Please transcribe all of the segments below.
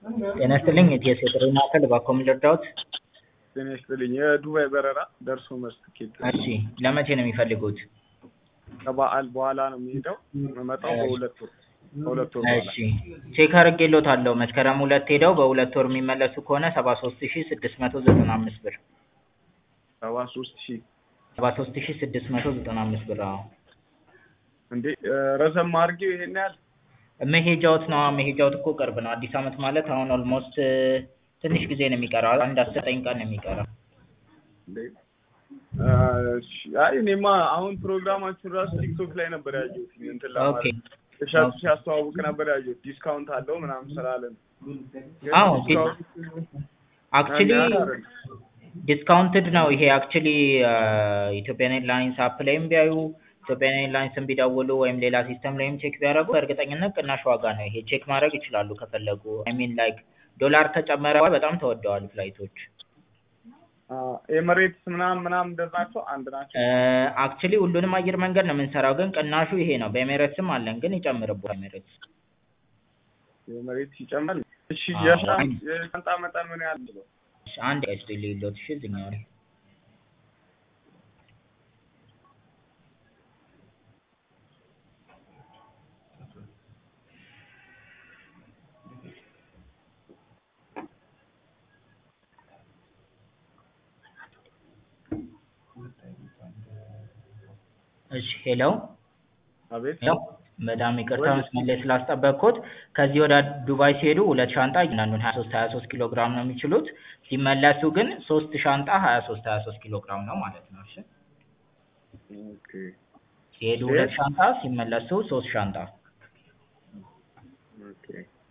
ጤና ይስጥልኝ የኢቲኤስ የጥሪ ማዕከል እባክዎ ምን ልርዳዎት? ጤና ይስጥልኝ የዱባይ በረራ ደርሶ መልስ ትኬት እሺ ለመቼ ነው የሚፈልጉት? ከበዓል በኋላ ነው የሚሄደው የምመጣው በሁለት ወር ከሁለት ወር በኋላ እሺ ቼክ አድርጌልዎታለሁ መስከረም ሁለት ሄደው በሁለት ወር የሚመለሱ ከሆነ ሰባ ሶስት ሺ ስድስት መቶ ዘጠና አምስት ብር ሰባ ሶስት ሺህ ሰባ ሶስት ሺ ስድስት መቶ ዘጠና አምስት ብር አዎ እንዴ ረዘም አድርጌው ይሄን ያህል መሄጃዎት ነው መሄጃዎት እኮ ቅርብ ነው አዲስ አመት ማለት አሁን ኦልሞስት ትንሽ ጊዜ ነው የሚቀረው አንድ አስር ዘጠኝ ቀን ነው የሚቀረው እንዴ እሺ አይ እኔማ አሁን ፕሮግራማችሁን ራሱ ቲክቶክ ላይ ነበር ያየሁት እንትን ኦኬ ለማለት እሸቱ ሲያስተዋውቅ ነበር ያየሁት ዲስካውንት አለው ምናምን ስላለ ነው ግን አዎ ዲስካውንት አክቹሊ ያን ያህል አይደለም። ዲስካውንትድ ነው ይሄ አክቹሊ ኢትዮጵያን ኤርላይንስ አፕ ላይም ቢያዩ ኢትዮጵያን ኤርላይንስን ቢደውሉ ወይም ሌላ ሲስተም ላይም ቼክ ቢያደርጉ በእርግጠኝነት ቅናሽ ዋጋ ነው ይሄ ቼክ ማድረግ ይችላሉ ከፈለጉ አይ ሚን ላይክ ዶላር ከጨመረ በጣም ተወደዋል ፍላይቶች ኤምሬትስ ምናምን ምናምን እንደዛ ናቸው አንድ ናቸው አክቹሊ ሁሉንም አየር መንገድ ነው የምንሰራው ግን ቅናሹ ይሄ ነው በኤሜሬትስም አለን ግን ይጨምርብዎታል ኤሜሬትስ ኤምሬትስ ይጨምራል እሺ አዎ። የሻ- የሻንጣ መጠን ምን ያህል ነው እሺ አንድ ቀን ስጡኝ ልዩሎት እሺ እዚህኛው ላይ እሺ ሄሎ አቤት ሄሎ በጣም ይቅርታ መስመር ላይ ስላስጠበቅኩት ከዚህ ወደ ዱባይ ሲሄዱ ሁለት ሻንጣ እያንዳንዱን ሀያ ሶስት ሀያ ሶስት ኪሎ ግራም ነው የሚችሉት ሲመለሱ ግን ሶስት ሻንጣ ሀያ ሶስት ሀያ ሶስት ኪሎ ግራም ነው ማለት ነው እሺ ኦኬ ሲሄዱ ሁለት ሻንጣ ሲመለሱ ሶስት ሻንጣ ኦኬ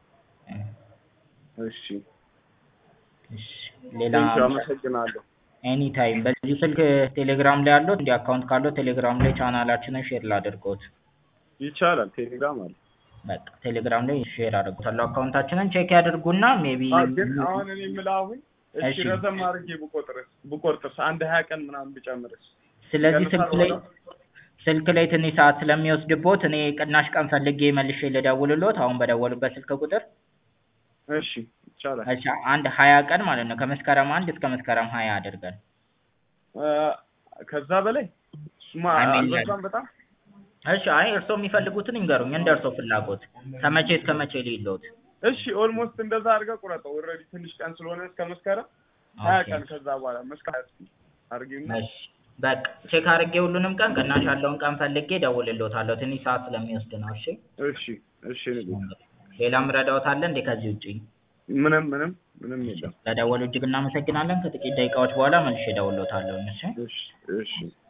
እሺ እሺ ሌላ ቴንኪው አመሰግናለሁ ኤኒ ታይም በዚህ ስልክ ቴሌግራም ላይ ያለው እንዲህ አካውንት ካለው ቴሌግራም ላይ ቻናላችንን ሼር ላድርጎት ይቻላል ቴሌግራም አለ በቃ ቴሌግራም ላይ ሼር አድርጎታለሁ አካውንታችንን ቼክ ያድርጉና ሜቢ አዎ፣ ግን አሁን እኔ የምልህ አሁን እሺ እሺ። ረዘም አድርጌ ብቆጥርስ ብቆርጥስ አንድ ሀያ ቀን ምናምን ብጨምርስ ስለዚህ ይቀንሳል ስልክ ላይ ዋጋው? ስልክ ላይ ትንሽ ሰዓት ስለሚወስድቦት እኔ ቅናሽ ቀን ፈልጌ መልሼ ልደውልሎት አሁን በደወሉበት ስልክ ቁጥር እሺ ይቻላል እሺ አንድ ሀያ ቀን ማለት ነው ከመስከረም አንድ እስከ መስከረም ሀያ አድርገን እ፣ ከዛ በላይ እሱማ አይ ሚን አልበዛም በጣም እሺ አይ እርስዎ የሚፈልጉትን ይንገሩኝ እንደ እርስዎ ፍላጎት ከመቼ እስከ መቼ ልይሎት እሺ ኦልሞስት እንደዛ አድርገህ ቁረጠው ኦልሬዲ ትንሽ ቀን ስለሆነ እስከ መስከረም ሀያ ኦኬ ቀን ከዛ በኋላ መስከረም አድርጌና እሺ በቃ ቼክ አድርጌ ሁሉንም ቀን ቅናሽ ያለውን ቀን ፈልጌ እደውልልዎታለሁ ትንሽ ሰዓት ስለሚወስድ ነው እሺ እሺ እሺ ንጉስ ሌላም ረዳዎት አለ እንዴ ከዚህ ውጪ ምንም ምንም ምንም የለም ለደወሉ እጅግ እናመሰግናለን ከጥቂት ደቂቃዎች በኋላ መልሼ እደውልልዎታለሁ እሺ እሺ እሺ